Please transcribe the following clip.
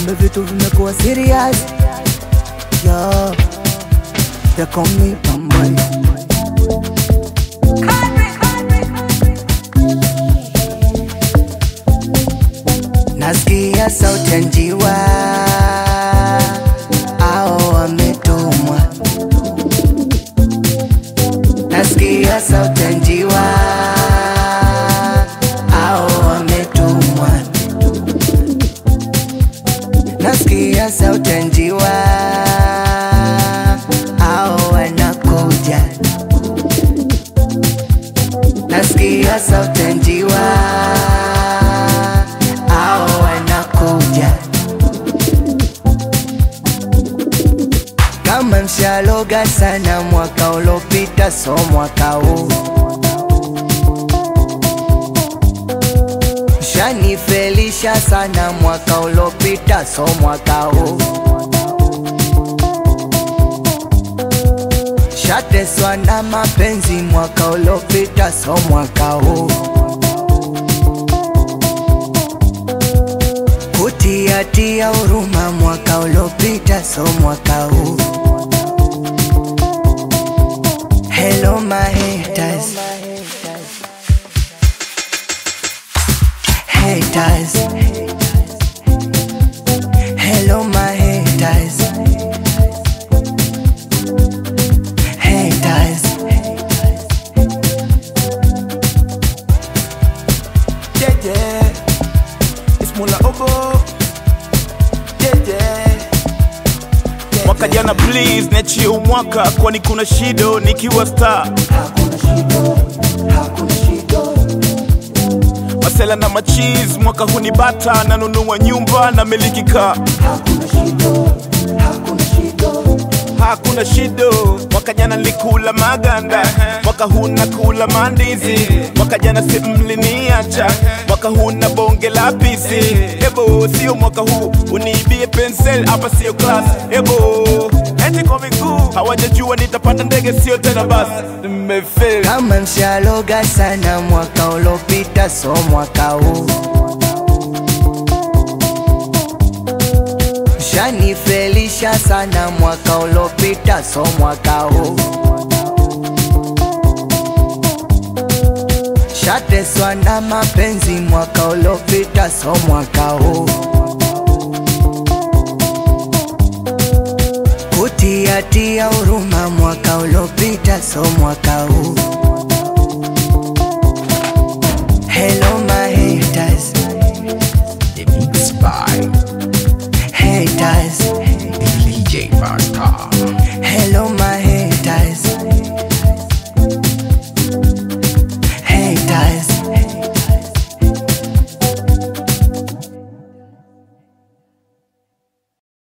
kumbe vitu vimekuwa serious yo they call me Bambari nasikia sauti ya njiwa ao wametumwa nasikia sauti ya njiwa ao wametumwa nasikia sauti ya njiwa ao wanakuja nasikia sauti ya njiwa ao wanakuja kama mshaloga sana mwaka ulopita so mwaka huu shanifelisha sana mwaka ulopita so mwaka huu shateswa na mapenzi mwaka ulopita so mwaka huu kutiatia huruma mwaka ulopita so mwaka huu Hello my haters Haters Hello my haters Haters Yeah, yeah. It's Mula Obo. Yeah, yeah. Yeah, mwaka jana please niachie umwaka kwani kuna shido nikiwa star Hakuna shida, hakuna shida. masela na machiz mwaka hunibata nanunua nyumba na miliki kaa Hakuna shida, hakuna shida. hakuna shido mwaka jana nilikula maganda mwaka huu nakula mandizi mwaka jana si mliniacha mwaka huu na bonge la pisi ebo sio mwaka huu uniibie pensel hapa sio class ebo eti kwa miguu hawajajua nitapanda ndege sio tena basi nimefeli kama mshaloga sana mwaka ulopita so mwaka huu shanifelisha sana mwaka ulopita so mwaka huu shateswa na mapenzi mwaka ulopita so mwaka huu kutiatia huruma mwaka ulopita so mwaka huu Hello my haters The mix by haters DJ Farstar.